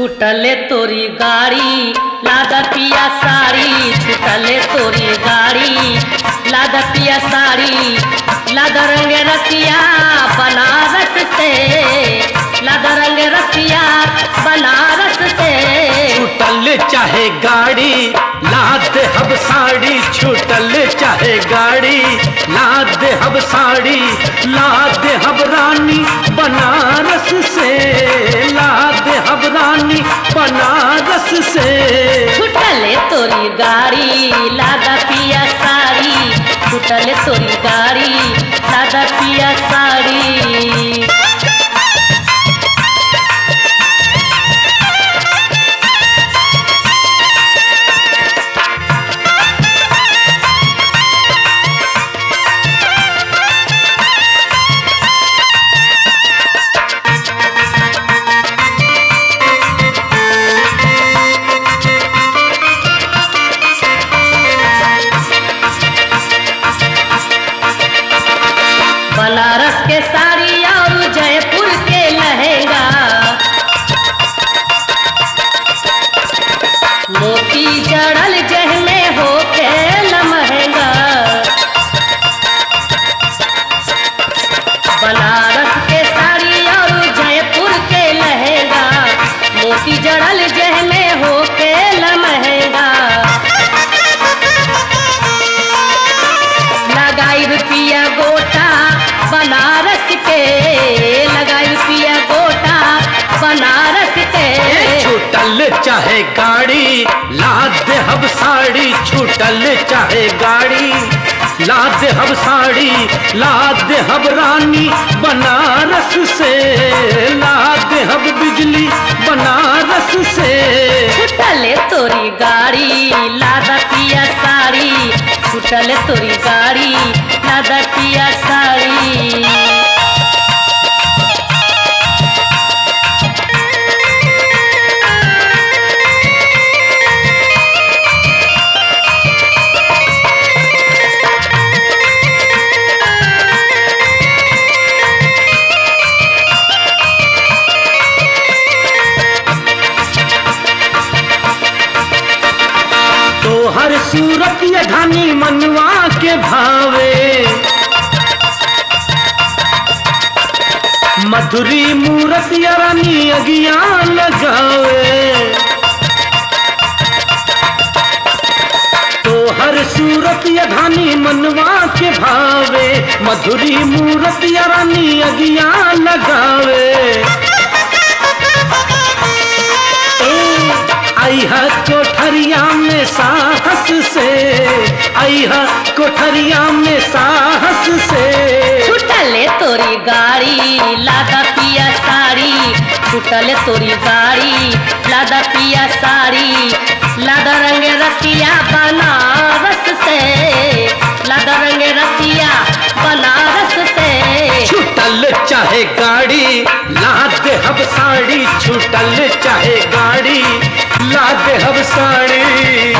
छूटले तोरी गाड़ी लादा पिया साड़ी छूटले तोरी गाड़ी लादा पिया साड़ी लादा रंग रसिया बनारस से लादा रंग रसिया बनारस से छूटल चाहे गाड़ी लाद हब साड़ी छूटल चाहे गाड़ी लाद हब साड़ी लाद हब रानी बनारस से लाद हब रानी बनारस से छूटले तोरी गाड़ी लादा पिया साड़ी छूटले तोरी गाड़ी लादा पिया साड़ी बनारस के साड़ी और जयपुर के लहंगा मोती जड़ल जह में हो खेल महंगा बनारस के साड़ी और जयपुर के लहंगा मोती जड़ल जह में हो खेल महंगा लगाई रुपया गोटा बनारस के लगाई रुपया गोटा बनारस के छूटल चाहे गाड़ी लाद हब साड़ी छूटल चाहे गाड़ी लाद हब साड़ी लाद हब रानी बनारस से लाद हब बिजली बनारस से छुटले तोरी गाड़ी लादा पिया साड़ी छुटले तोरी गाड़ी लादा पिया साड़ी तो हर सूरत ये धानी मनवा के भावे मधुरी मूरत या रानी अगिया लगावे तो हर सूरत या धानी मनवा के भावे मधुरी मूरत या रानी अगिया लगावे आइहा कोठरिया में साहस से आइहा कोठरिया में साहस से छुटले तोरी गाड़ी लादा पिया साड़ी छुटले तोरी गाड़ी लादा पिया साड़ी लादा रंग रसिया बनारस से लादा रंग रसिया बनारस से छूटल चाहे गाड़ी लाद हब साड़ी छूटल चाहे गाड़ी लाद हब साड़ी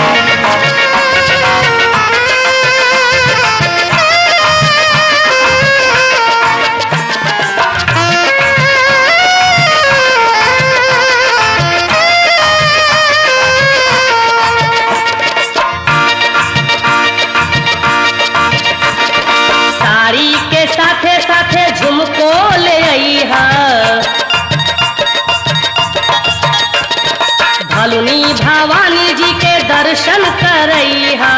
साड़ी के साथे साथे झुमको ले अइहा भलुनी भवानी जी के दर्शन करइहा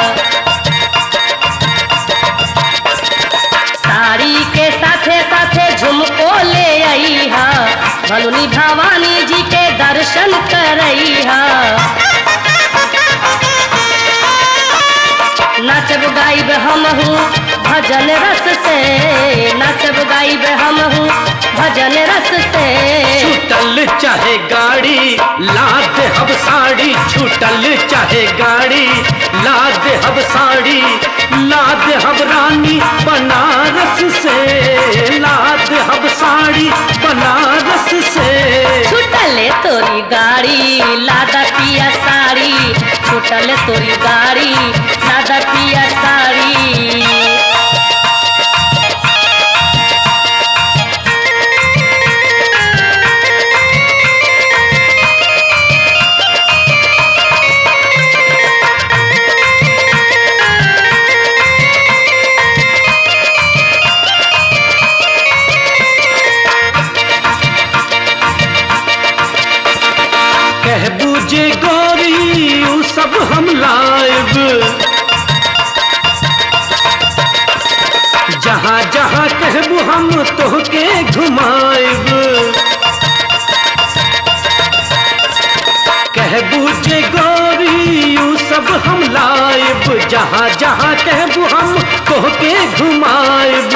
साड़ी के साथे साथे झुमको ले अइहा भलुनी भवानी जी के दर्शन करइहा नाचब गाइब हम हूँ भजन रस से नाचब गाइब हम हूँ भजन रस से छूटल चाहे गाड़ी लाद हब साड़ी छूटल चाहे गाड़ी लाद हब साड़ी लाद हब रानी बनारस से लाद हब साड़ी बनारस से छुटले तोरी गाड़ी लादा पिया साड़ी छुटले तोरी गाड़ी लादा पिया साड़ी जे गोरी उ सब हम लाइब जहाँ जहाँ कहबू हम तोहके घुमाइब कहबू जे गोरी उ सब हम लाइब जहाँ जहाँ कहबू हम तोहके घुमाइब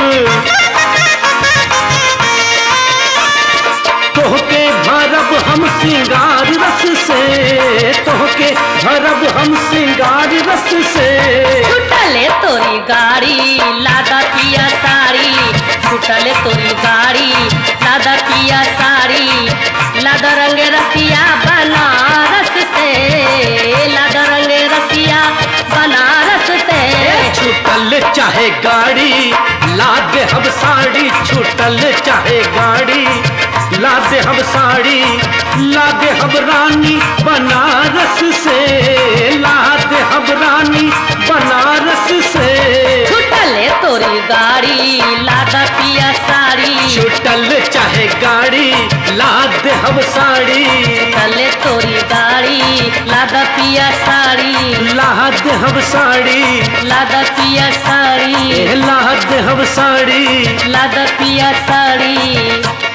तोहके भरब हम सिंगार रस से तोहके भरब हम सिंगार रस से छुटले तोरी गाड़ी लादा पिया साड़ी छुटले तोरी गाड़ी लादा पिया साड़ी लादा रंग रसिया बनारस से लादा रंग रसिया बनारस से छूटल चाहे गाड़ी लाद हम साड़ी छूटल चाहे गाड़ी लाद हम साड़ी लाद हम रानी बनारस से लाद हम रानी बनारस से छुटले तोरी गाड़ी लादा पिया साड़ी छूटल चाहे गाड़ी लाद हम साड़ी छुटले तोरी गाड़ी लादा पिया साड़ी लाद हम साड़ी लादा पिया साड़ी ए लाद हम साड़ी लादा पिया साड़ी